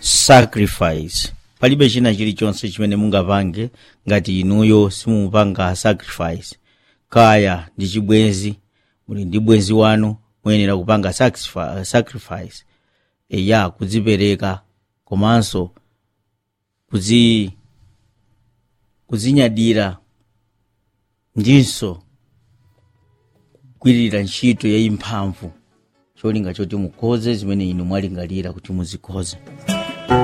sacrifice palibe china chilichonse chimene mungapange ngati inuyo simupanga sacrifice kaya ndi chibwenzi muli ndi bwenzi wanu muyenera kupanga sacrifi- sacrifice eya kudzipereka komanso kudzi kudzinyadira ndinso kugwirira ntchito yayimphamvu cholinga choti mukhoze zimene inu mwalingalira kuti muzikhoze